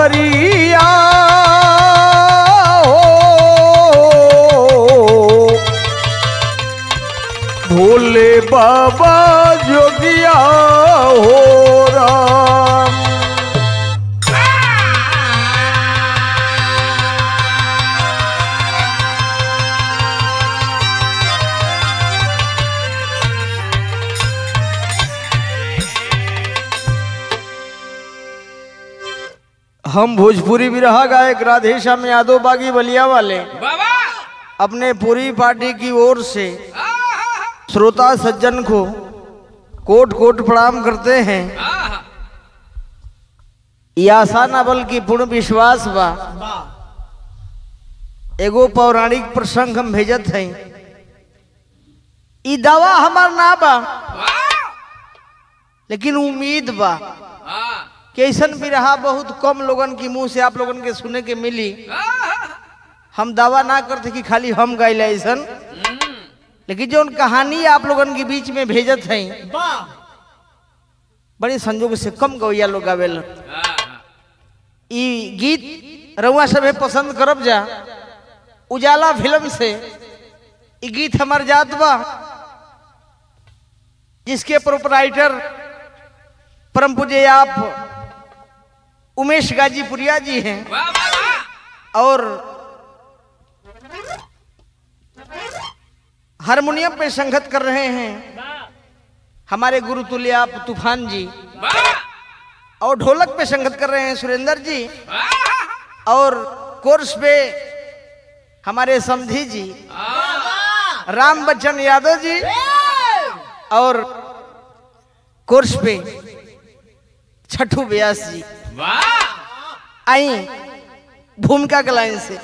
कांवरिया हो भोले बाबा जोगिया हो राम हम भोजपुरी बिरहा गायक राधेश्याम यादव बागी बलिया वाले बाबा अपने पूरी पार्टी की ओर से श्रोता सज्जन को कोट कोट प्रणाम करते हैं ये आशा ना बल्कि पूर्ण विश्वास बा एगो पौराणिक प्रसंग हम भेजत हैं ई दवा हमार ना बा लेकिन उम्मीद बा कि ऐसन भी रहा बहुत कम लोगन की मुंह से आप लोगन के सुने के मिली हम दावा ना करते कि खाली हम गाइले ऐसन लेकिन जो कहानी आप लोगन के बीच में भेजत हैं बड़ी संजोग से कम गवैया लोग गावेल ई गीत रउआ सभे पसंद करब जा उजाला फिल्म से ई गीत हमार जात बा जिसके प्रोपराइटर परम पूज्य आप उमेश गाजीपुरिया जी हैं और हारमोनियम पे संगत कर रहे हैं हमारे गुरु तुल्य आप तूफान जी और ढोलक पे संगत कर रहे हैं सुरेंद्र जी और कोर्स पे हमारे समधी जी राम बच्चन यादव जी और कोर्स पे छठू व्यास जी आई भूमिका के लाइन से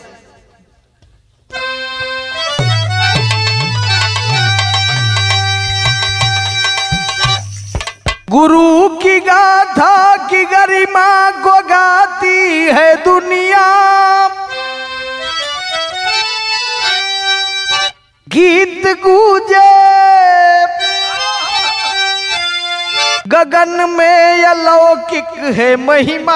गुरु की गाथा की गरिमा को गाती है दुनिया गीत गूंजे गगन में अलौकिक है महिमा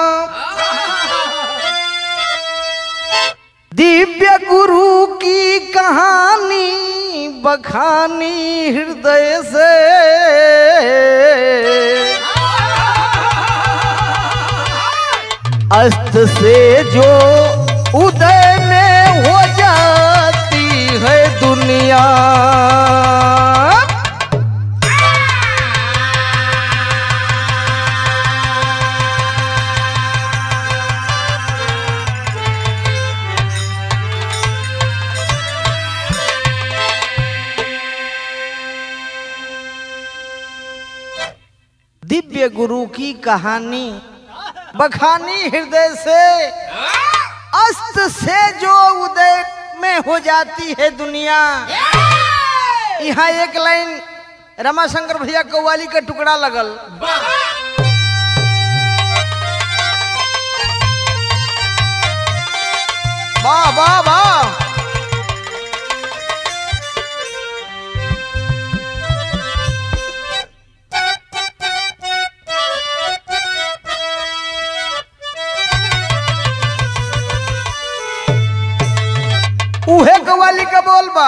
दिव्य गुरु की कहानी बखानी हृदय से अस्त से जो उदय में हो जाती है दुनिया दिव्य गुरु की कहानी बखानी हृदय से अस्त से जो उदय में हो जाती है दुनिया यहाँ एक लाइन रमाशंकर भैया कव्वाली का टुकड़ा लगल वाह वाह वाह उहे कवाली का बोल बा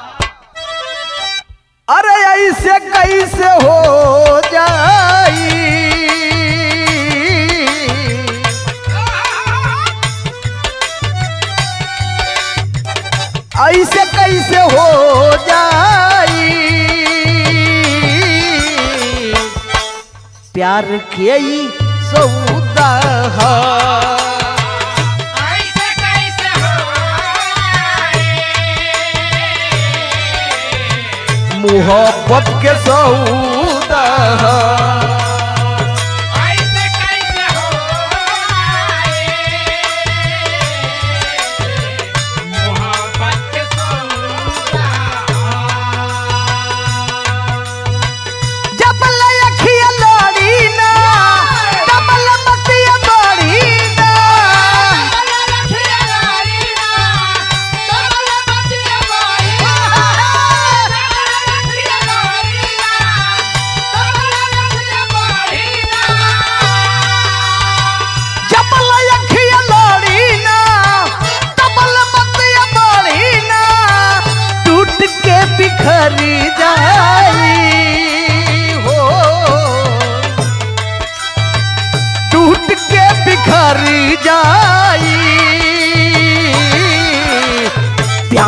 अरे ऐसे कैसे हो जाई ऐसे कैसे हो जाई प्यार के ई सौदा है। ऐसे कैसे हो मोहब्बत के सौदा है। ऐसे कैसे हो मोहब्बत के सौदा जबल अखिया लोड़ी ना डबल मतिया लोड़ी ना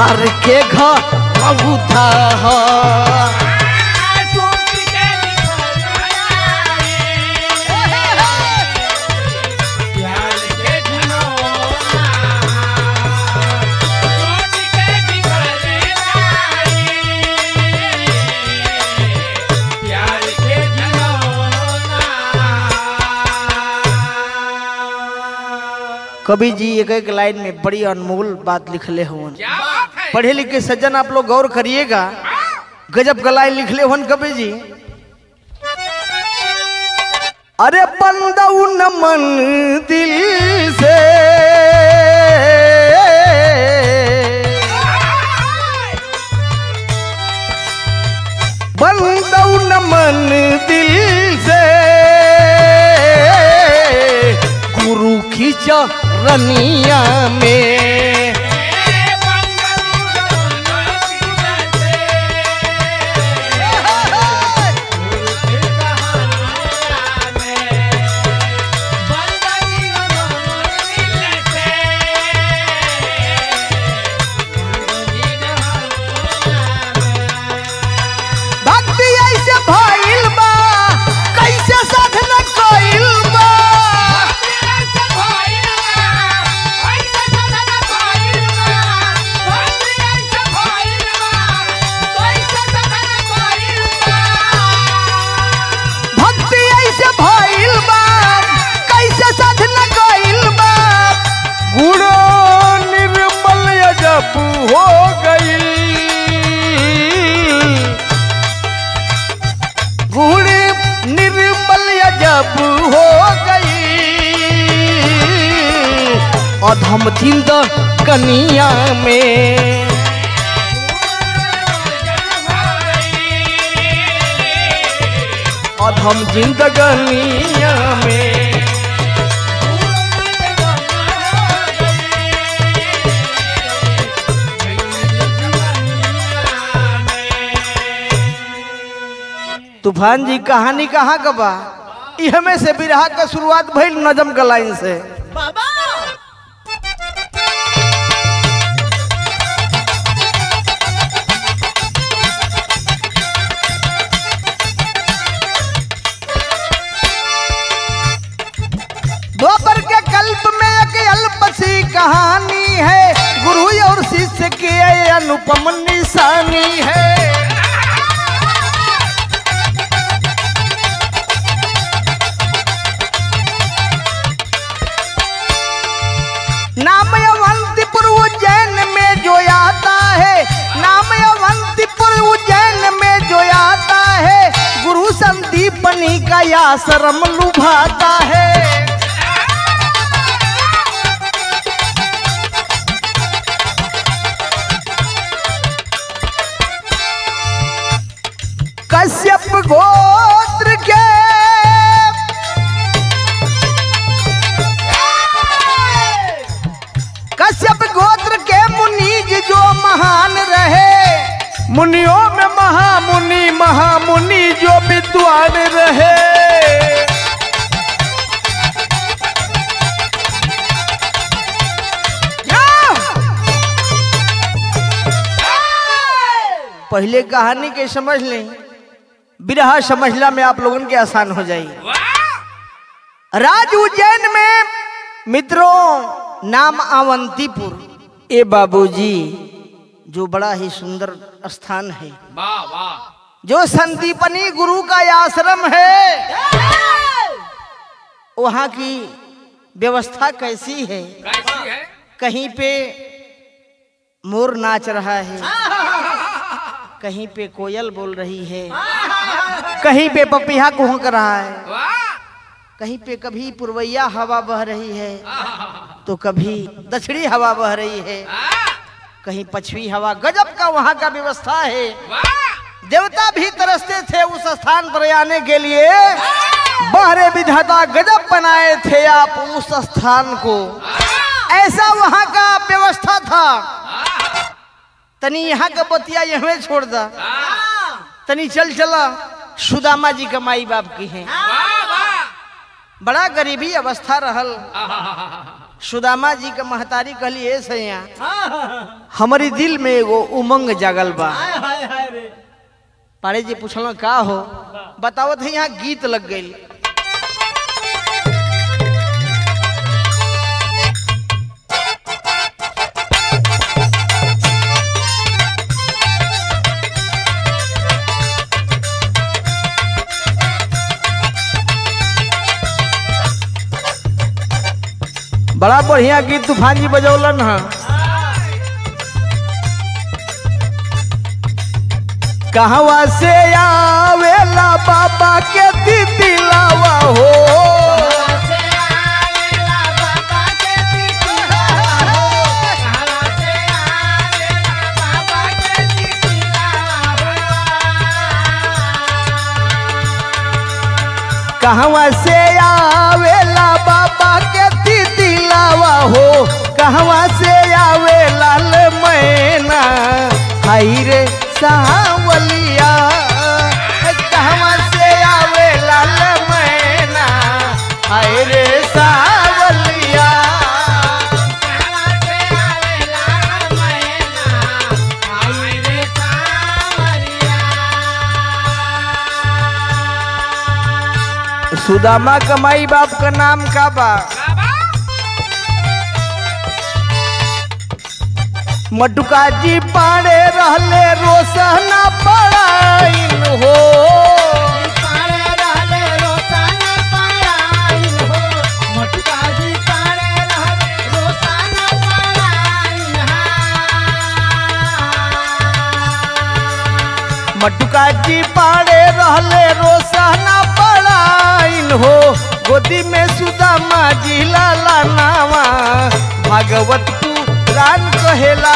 मार के घर था टूट के प्यार के ढिढोरा टूट के बिखर प्यार के ढिढोरा कवि जी एक एक लाइन में बड़ी अनमोल बात लिखले हुन क्या बात है पढ़े लिखे सज्जन आप लोग गौर करिएगा गजब का लाइन लिखले हुन कवि जी अरे बंदऊ न मन दिल से बंदऊ न मन दिल से गुरु की चरनिया में भक्ति ऐसे भइल बा कैसे साधना कइल बा भक्ति ऐसे भइल बा कैसे साधना कइल बा गुण निर्मल अजब हो गइल गुण निर्मल अजब हो गई अधम थिंद कनिया में अधम जिंदगनिया में तूफान जी कहानी कहाँ का बा इह में से बिरहा का शुरुआत भइल नजम का लाइन से द्वापर के कल्प में एक अल्प सी कहानी है गुरु और शिष्य की ये अनुपम निशानी है नाम अवंतीपुर उज्जैन में जो आता है नाम अवंतीपुर उज्जैन में जो आता है गुरु संदीपनी का आश्रम लुभाता है कश्यप गोत्र के कश्यप गोत्र के मुनीज जो महान रहे मुनियों में महामुनि महामुनि जो विद्वान रहे पहले कहानी के समझ लें बिरहा समझला में आप लोगन के आसान हो जाई राज उज्जैन में मित्रों नाम अवंतीपुर ए बाबूजी जो बड़ा ही सुंदर स्थान है वाह वाह जो संदीपनी गुरु का आश्रम है वहाँ की व्यवस्था कैसी है कैसी है कहीं पे मोर नाच रहा है कहीं पे कोयल बोल रही है कहीं पे पपिया कुहक रहा है वाह कहीं पे कभी पुरवैया हवा बह रही है तो कभी दक्षिणी हवा बह रही है कहीं पछवी हवा गजब का वहाँ का व्यवस्था है वाह देवता भी तरसते थे उस स्थान पर आने के लिए बाहरे विधाता गजब बनाए थे आप उस स्थान को ऐसा वहाँ का व्यवस्था था तनी यहाँ का बतिया यहवे छोड़ दा तनी चल चला सुदामा जी का माई बाप की है वाह वाह बड़ा गरीबी अवस्था रहल सुदामा जी के महतारी कहली ए सैया हमारी दिल में एगो उमंग जागल बा पाड़े जी पूछल का हो बतावत है यहाँ गीत लग गई बड़ा बढ़िया गीत तूफान जी बजौलन है कहवा से आवेला बाबा के दिलावा हो कहवा से आवेला बाबा के दिलावा हो कहवा से आवे लाल मैना हाई रे सावलिया कहवा से आवे लाल मैना हाय रे सावलिया सुदामा का माई बाप का नाम का बा मटुका जी पाड़े रहले रोसना पड़ाइन हो मटुका जी पाड़े रहले रोसना पड़ाइन हो गोदी में सुदामा जी लाला नावा भागवत पुराण कहेला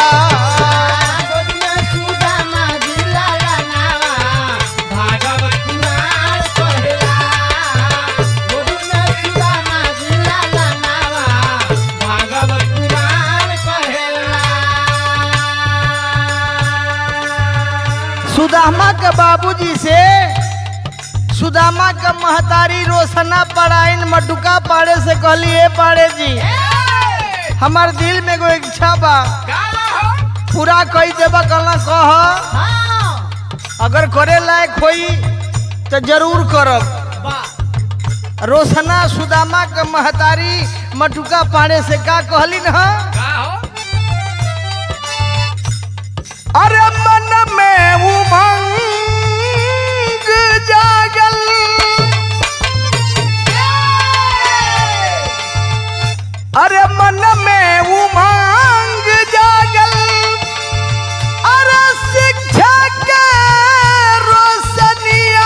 सुदामा के बाबूजी से सुदामा के महतारी रोशना पड़ाइन मटुका पाड़े से कहली ए पाड़े जी हमार दिल में एगो इच्छा बा पूरा कई देबा कहना कह अगर करे लायक होई तो जरूर करब रोशना सुदामा के महतारी मटुका पाड़े से का कहली न अरे मन में उमंग जागल अरे मन में उमंग जागल अरे शिक्षा के रोशनिया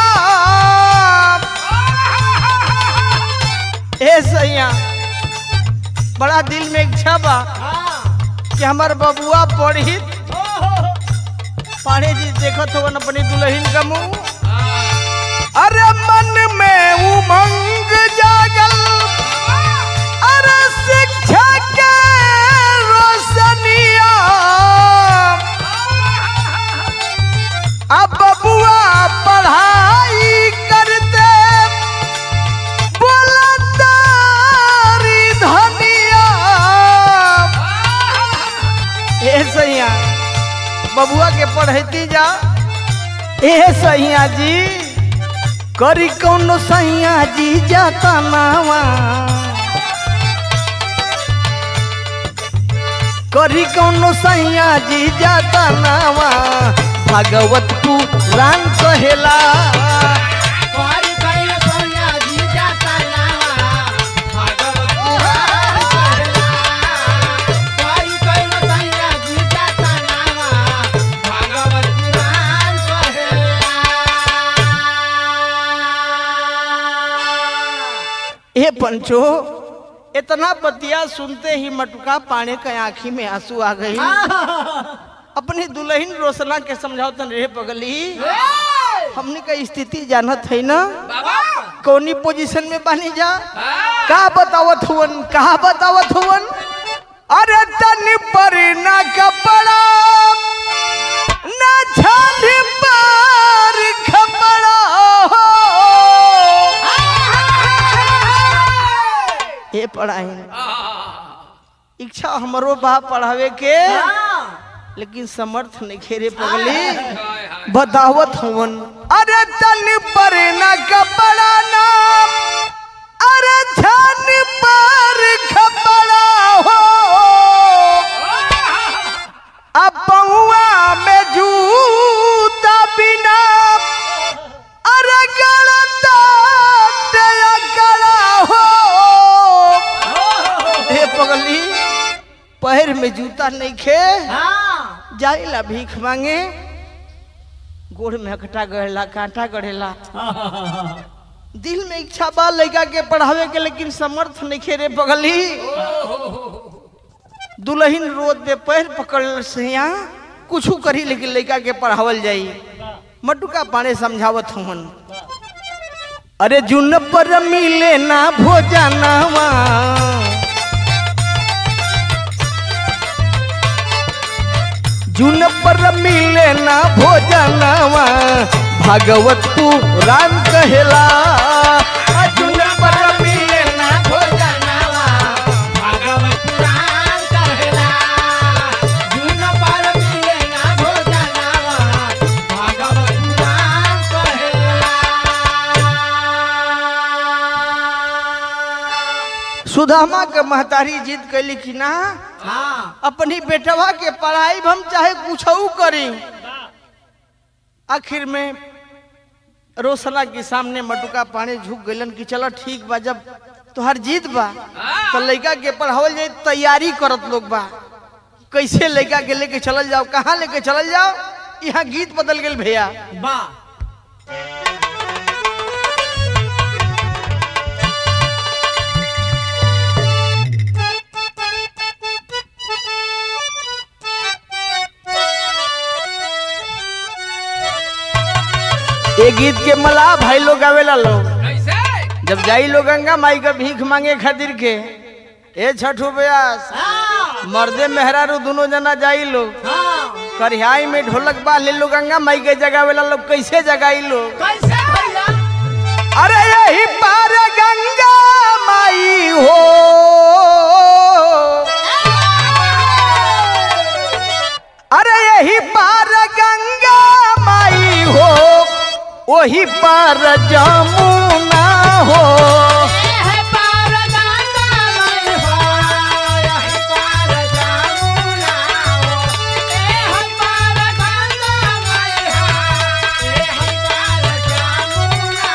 ए सैया बड़ा दिल में इच्छा बा कि हमार बबुआ पढ़ी पाड़े जी देखत हो अपनी दुल्हन का मुंह अरे मन में उमंग जागल अरे शिक्षा के रोशनिया अब बबुआ पढ़ाई करते बोलतारी धनिया ए सैया बबुआ के पढ़ती जा ए सैया जी करी कौनो सैया जी जाता नावा करी कौनो सैया जी जाता नावा भागवत पुराण कहेला ए पंचो इतना बतिया सुनते ही मटुका पाने के आंखी में आंसू आ गई अपनी दुल्हन रोशना के समझाओ तन रे पगली हमने का स्थिति जानत है ना कौनी पोजीशन में बनी जा का बतावत हुवन का बतावत हुवन अरे तन पर ना कपड़ा ना छाली पर खपड़ा ये पढ़ाई इच्छा हमरो बा पढ़ावे के लेकिन समर्थ नहीं खेरे पगली हाय हाय बतावत हवन अरे तन पर न कपड़ा नाम अरे धन पर खपड़ा हो अब पहुआ में जूता बिना अरे गलता तेरा गला हो हे पगली पैर में जूता नहीं खे जाइला भीख मांगे गोड़ में हकटा गढ़ेला कांटा गढ़ेला दिल में इच्छा बा लड़का के पढ़ावे के लेकिन समर्थ नहीं खेरे पगली दुल्हन रोद पे पैर पकड़ से यहाँ कुछ करी लेकिन लड़का के पढ़ावल जाई मटुका पाने समझावत हवन अरे जुन पर मिले ना भोजनवा जुन पर मिले ना भोजनवा भागवत पुराण कहेला आ जुन पर मिले ना भोजनवा भागवत पुराण कहेला जुन पर मिले ना भोजनवा भागवत पुराण कहेला सुदामा के महतारी जिद कैली कि ना हाँ अपनी बेटवा के पढ़ाई हम चाहे कुछ करी आखिर में रोशना के सामने मटुका पानी झुक गलन कि चलो ठीक बा जब तोहर जीत बा तो लड़का के पढ़ावल जाए तैयारी करत लोग बा कैसे लड़का के लेके चलल जाओ कहाँ लेके चलल जाओ यहाँ गीत बदल गेल भैया बा ये गीत के मला भाई लोग आवेला लोग कैसे जब जाई लोग गंगा माई का भीख मांगे खातिर के ए छठो ब्यास मर्दे मेहरारू दोनों जना जाई लोग करिहाई में ढोलक बा ले लो गंगा माई के जगावेला लोग कैसे जगाई लोग कैसे भैया अरे यही पार गंगा माई हो अरे यही पार गंगा माई हो वही पार जमुना हो है पार गंगा मई हो यही पार जामुना हो ए है पार गंगा मई हो ए है पार जामुना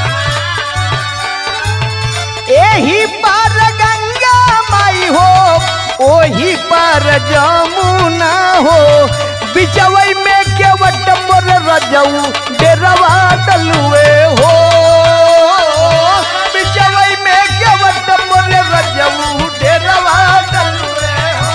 यही पार गंगा माई हो वही पार जमुना हो बिचवई में केवट मोर रजऊ डेरवा डलुए हो बिचवई में केवट मोर रजऊ डेरवा डलुए हो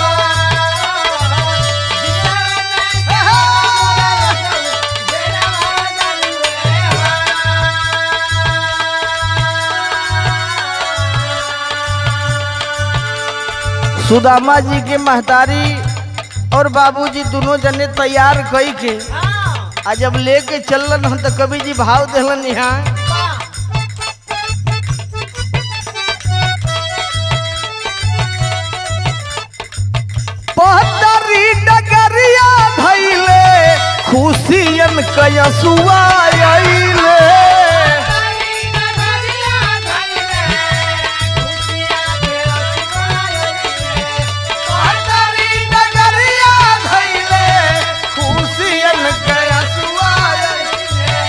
सुदामा जी के महतारी और बाबूजी दोनों जने तैयार कई के आ जब लेके चलन हम तो कवि जी भाव दिलन यहाँ पहतरी डगरिया धैले खुशियन कयसुआ अइले पहतरी डगरिया धैले खुशियन कयसुआ अइले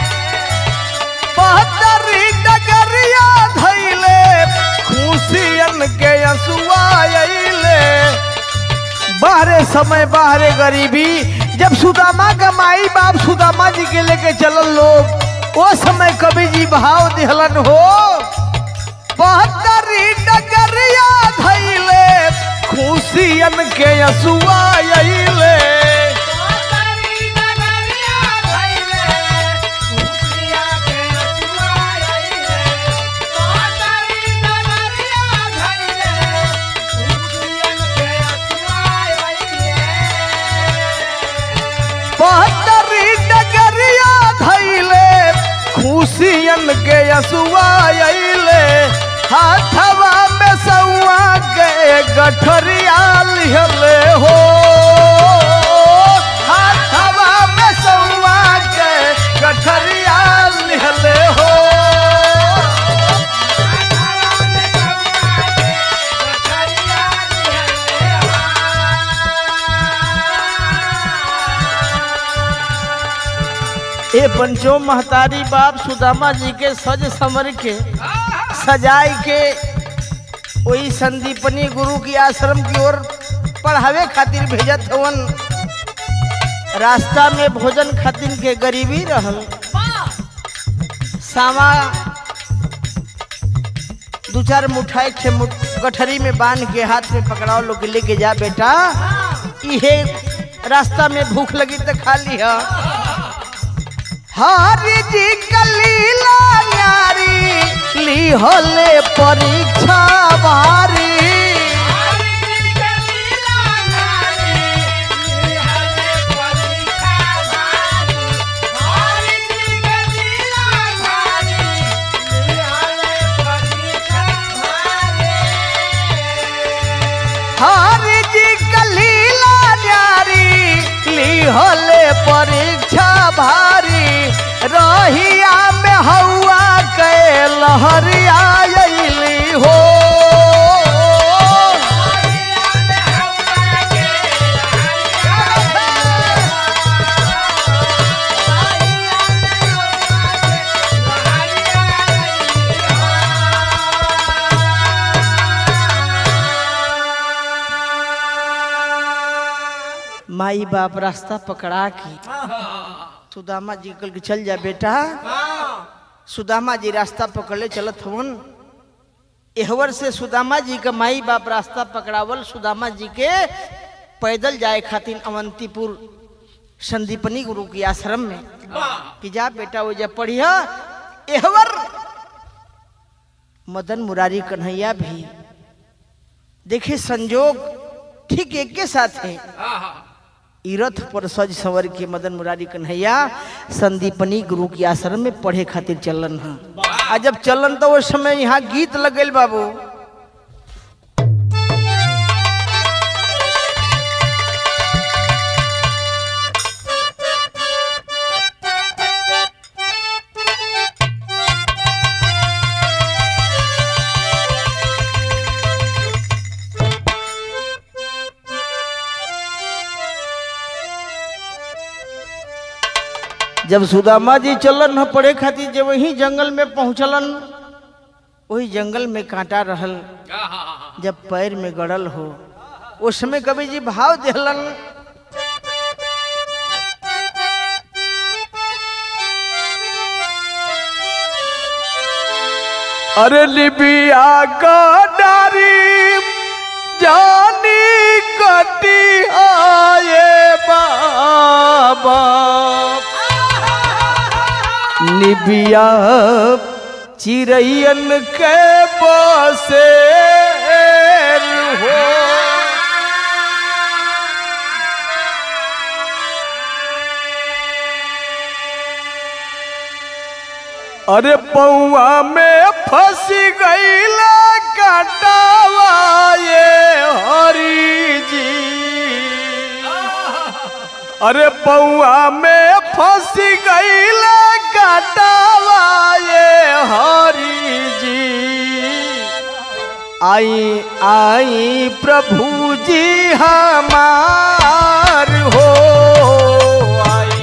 पहतरी डगरिया धैले खुशियन के यसुआ अइले बाहरे समय बाहरे गरीबी जब सुदामा का माई बाप सुदामा जी के लेके चलल लोग वो समय कवि जी भाव दिहलन हो बहत्तरी डगरिया धैले खुशियन के यसुआ अइले बहत्तरी डगरिया धैले खुशियन के यसुआ अइले हाथवा में सौआ के गठरिया लिहले हो हाथवा में सौवा के गठरिया लिहले हो ए पंचो महतारी बाप सुदामा जी के सज समर के सजाई के वही संदीपनी गुरु की आश्रम की ओर पढ़ावे खातिर भेजत हवन रास्ता में भोजन खातिर के गरीबी रहल सामा दू चार मुठाई के मुठ गठरी में बांध के हाथ में पकड़ाओ लोग लेके जा बेटा इहे रास्ता में भूख लगी तो खा लिया हरि जी कलीला न्यारी ली होले परीक्षा भारी हरि जी कलीला न्यारी ली होले परीक्षा भारी रहिया में हौआ के लहरिया अइली हो माई बाप रास्ता पकड़ा के सुदामा जी कल के चल जा बेटा सुदामा जी रास्ता पकड़ले चलत हवन एहवर से सुदामा जी का माई बाप रास्ता पकड़ावल सुदामा जी के पैदल जाए खातिर अवंतीपुर संदीपनी गुरु की आश्रम में कि जा बेटा वो जब पढ़िया एहवर मदन मुरारी कन्हैया भी देखे संजोग ठीक एक के साथ है ई रथ पर सज संवर के मदन मुरारी कन्हैया संदीपनी गुरु की आश्रम में पढ़े खातिर चलन है आ जब चलन तो उस समय यहाँ गीत लगल बाबू जब सुदामा जी चलन ह पढ़े खातिर जब वही जंगल में पहुंचलन वही जंगल में कांटा रहल जब पैर में गड़ल हो उस समय कवि जी भाव दिहलन अरे लिबिया का डारी जानी कटी आए बाबा निबिया चिड़ैयन के बसे हो अरे पौआ में फंस गईला कटावा ये हरी जी अरे पौआ में फंस गईला कटावा ये हरी जी आई आई प्रभु जी हमार हो आई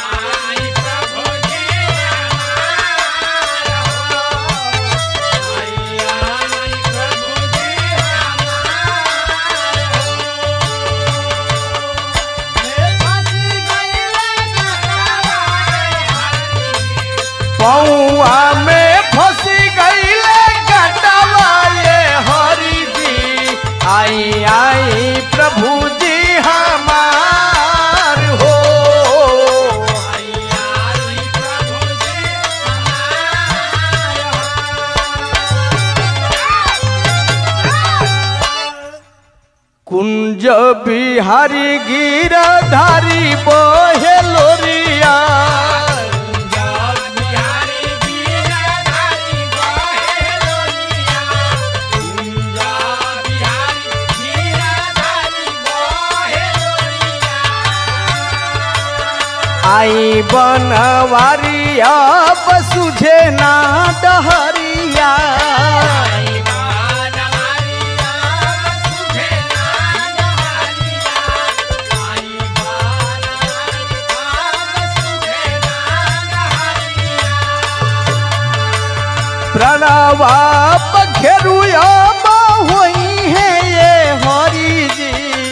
पौआ में फंस गईले गटवा ये हरि जी आई आई प्रभु जी हमार हो कुंज बिहारी गिरधारी बोहे लोरिया आई बनवारी अब सुझे ना डहरिया प्रणवा पखेरु अब होई है ये हरि जी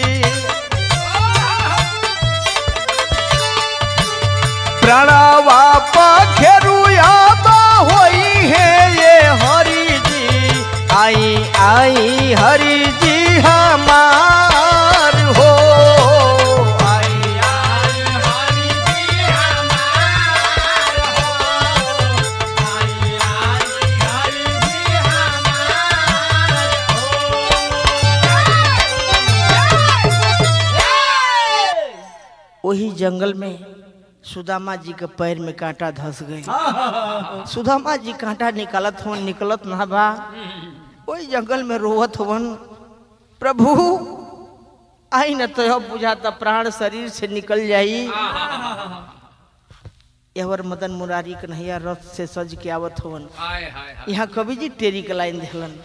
प्रणवा पखेरु अब होई है ये हरि जी आई आई हरि जी हमार हो आई वही जंगल में सुदामा जी के पैर में कांटा धस गए सुदामा जी कांटा निकालत हो निकलत ना बा वही जंगल में रोवत होवन प्रभु आई न तो बुझाता प्राण शरीर से निकल जाई यहवर मदन मुरारी कन्हैया रथ से सज के आवत होवन यहाँ कवि जी टेरी के लाइन दिहलन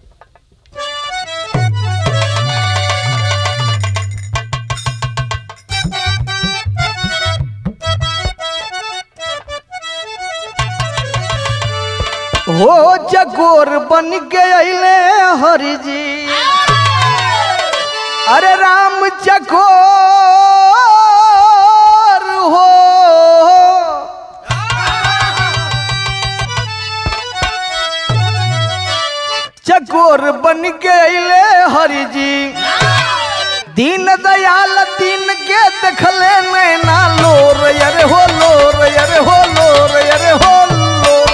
हो जगोर बन के अले हरि जी अरे राम चकोर हो चकोर बन के अले हरि जी दीन दयाल दीन के देखले नैना लोर अरे हो लोर अरे हो लोर अरे हो लोर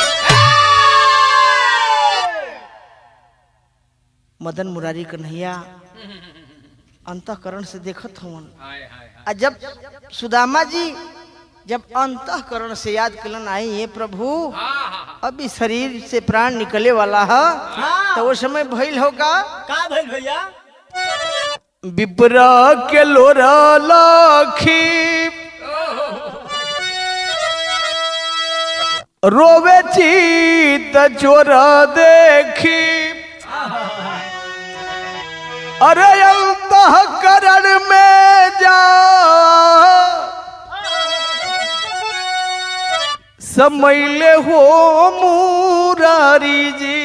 मदन मुरारी कन्हैया अंतकरण से देखत हवन आ जब सुदामा जी जब अंतकरण से याद कलन आई ये प्रभु अभी शरीर से प्राण निकले वाला है तो वो समय भइल होगा का भइल भैया विप्र के लोर लखी रोवे चीत चोर देखी अरे अंतकरण में जा समैले हो मुरारी जी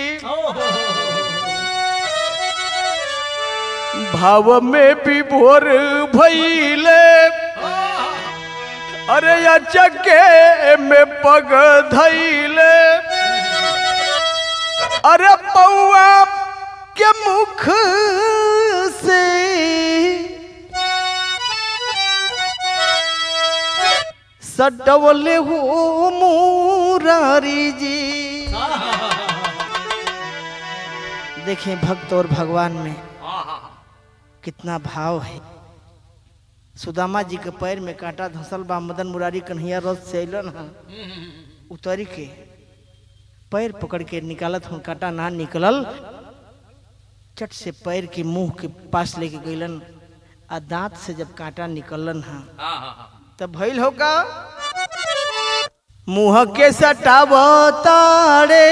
भाव में विभोर भैले अरे अचके में पग धैले अरे पौआ के मुख से सटवले हो मुरारी जी देखें भक्त और भगवान में कितना भाव है सुदामा जी के पैर में कांटा धंसल बा मदन मुरारी कन्हैया रथ से अलन हा उतरी के पैर पकड़ के निकालत हूँ कांटा ना निकलल चट से पैर के मुंह के पास लेके गईलन आ दांत से जब कांटा निकलन हा तब भइल हो का मुंह के सटाव ताड़े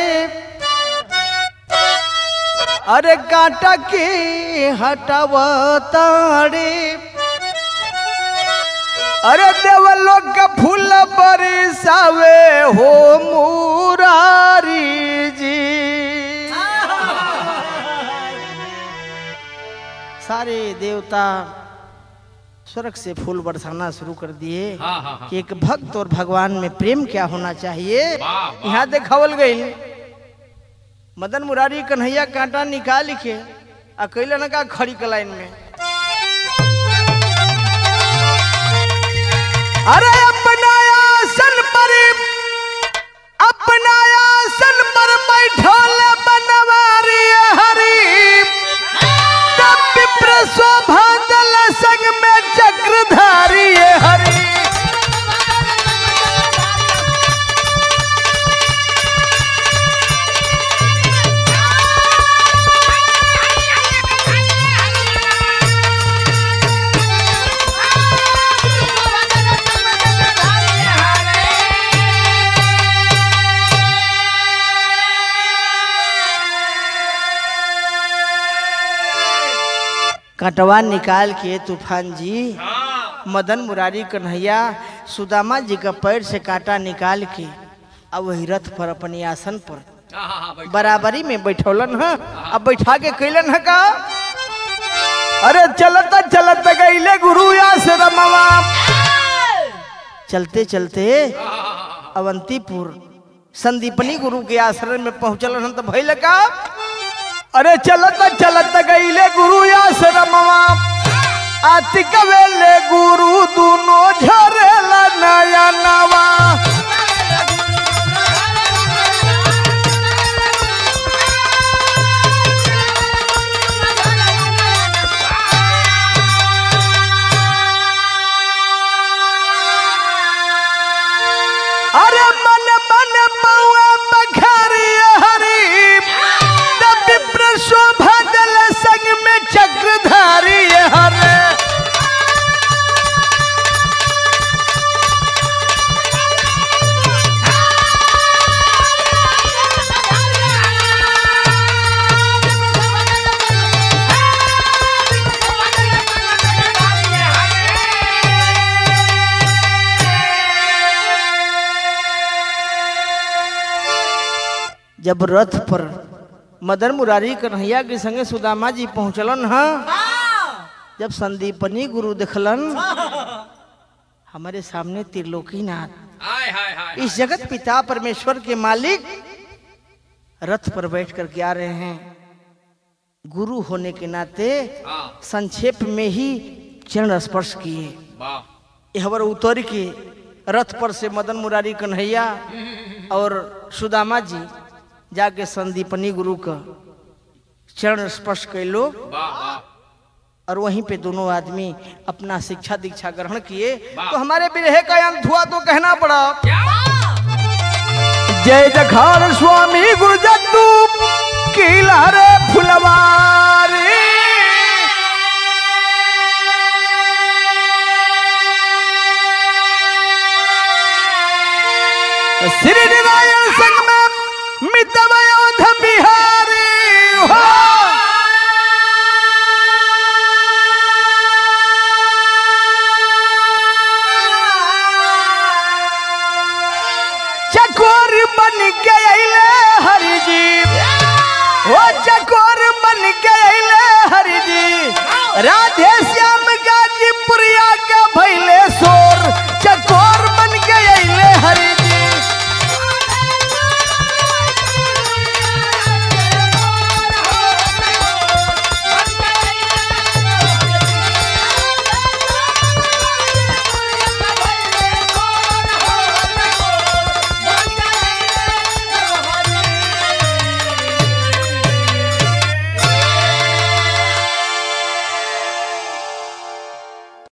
अरे कांटा के हटाव ताड़े अरे देवलोक का फूल बरसावे हो मुरारी जी सारे देवता स्वर्ग से फूल बरसाना शुरू कर दिए कि एक भक्त और भगवान में प्रेम क्या होना चाहिए यहाँ देखावल गई मदन मुरारी कन्हैया कांटा निकाल के आ कैलन का खड़ी के लाइन में अरे अपना आसन पर अपना आसन पर बैठल बनवारी हरी तब विप्र शोभा दल संग में चक्रधारी हरी कटवा निकाल के तूफान जी मदन मुरारी कन्हैया सुदामा जी का पैर से कांटा निकाल के अब वही रथ पर अपने आसन पर बराबरी में बैठौलन है अब बैठा के कैलन है का अरे चलत चलत गईले गुरु आश्रमवा चलते चलते अवंतीपुर संदीपनी गुरु के आश्रम में पहुंचल हन तो भइल का अरे चलत चलत गईले गुरु आश्रमवा आति कवेले गुरु दुनो झरेला नया नवा अरे मन मन मौआ बखारी हरी तब विप्र शोभा दल संग में चक्रधारी हरे जब रथ पर मदन मुरारी कन्हैया के संगे सुदामा जी पहुंचलन ह जब संदीपनी गुरु देखलन हमारे सामने त्रिलोकीनाथ हाय हाय हाय इस जगत पिता परमेश्वर के मालिक रथ पर बैठ कर के आ रहे हैं गुरु होने के नाते हाँ संक्षेप में ही चरण स्पर्श किए वाह यहवर उतर के रथ पर से मदन मुरारी कन्हैया और सुदामा जी जाके संदीपनी गुरु का चरण स्पर्श कैलो वाह वाह और वहीं पे दोनों आदमी अपना शिक्षा दीक्षा ग्रहण किए तो हमारे विरह का अंत हुआ तो कहना पड़ा जय जखार स्वामी गुरु जद्दू किला रे फुलवारी श्री नारायण संग में मितवयोध बिहारी हो चकोर बन के अइले हरि जी ओ चकोर बन के अइले हरि जी राधे